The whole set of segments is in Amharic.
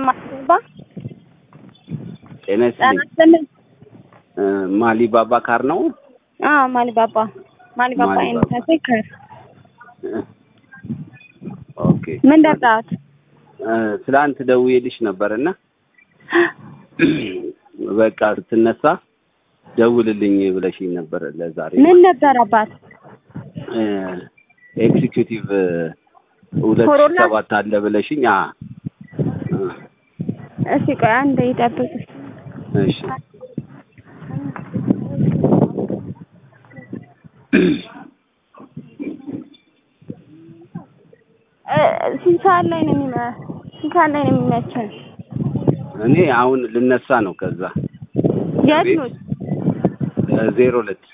ማሊባባ ጤና ጤና ይስጥልኝ። ይስጥልኝ። እ ማሊባባ ካር ነው? አዎ ማሊባባ ማሊባባ ማሊባባ። አይነታሴ ከር ኦኬ። ምን ደርዳት እ ትላንት ደውዬልሽ ነበርና በቃ ስትነሳ ደውልልኝ ብለሽኝ ነበር ለዛሬ ምን ነበር አባት እ ኤክዚኪዩቲቭ ሁለት ሺህ ኮሮና? ሰባት አለ ብለሽኝ አ እ እስቲ ቆይ አንዴ ይጠብቅ እሺ እ ስንት ሰዓት ላይ ነው የሚመ ስንት ሰዓት ላይ ነው የሚመቸን? እኔ አሁን ልነሳ ነው ከዛ የት ቤት? ነው? ዜሮ ሁለት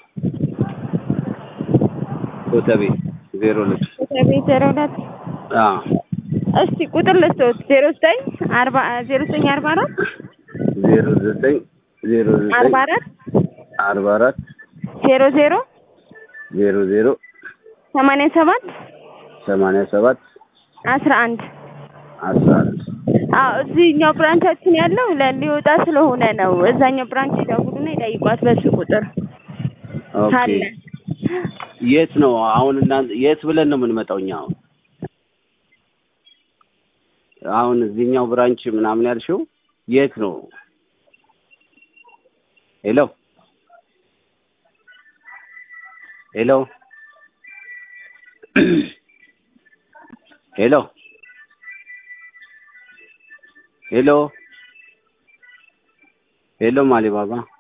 ኮተቤ ዜሮ ሁለት ቤት ዜሮ ሁለት አዎ እስቲ ቁጥር ልስጥዎት ዜሮ ዘጠኝ አርባ ዜሮ ዘጠኝ አርባ አራት ዜሮ ዘጠኝ ዜሮ አርባ ዘጠኝ አራት አርባ አራት ዜሮ ዜሮ ዜሮ ዜሮ ሰማንያ ሰባት ሰማንያ ሰባት አስራ አንድ አስራ አንድ አዎ እዚህኛው ብራንቻችን ያለው ለ- ሊወጣ ስለሆነ ነው። እዛኛው ብራንች ይደውሉና ይጠይቋት በሱ ቁጥር ኦኬ ካለ የት ነው አሁን እናንተ የት ብለን ነው የምንመጣው እኛ አሁን አሁን እዚህኛው ብራንች ምናምን ያልሽው የት ነው ሄሎ ሄሎ ሄሎ ሄሎ ሄሎ ማሊ ባባ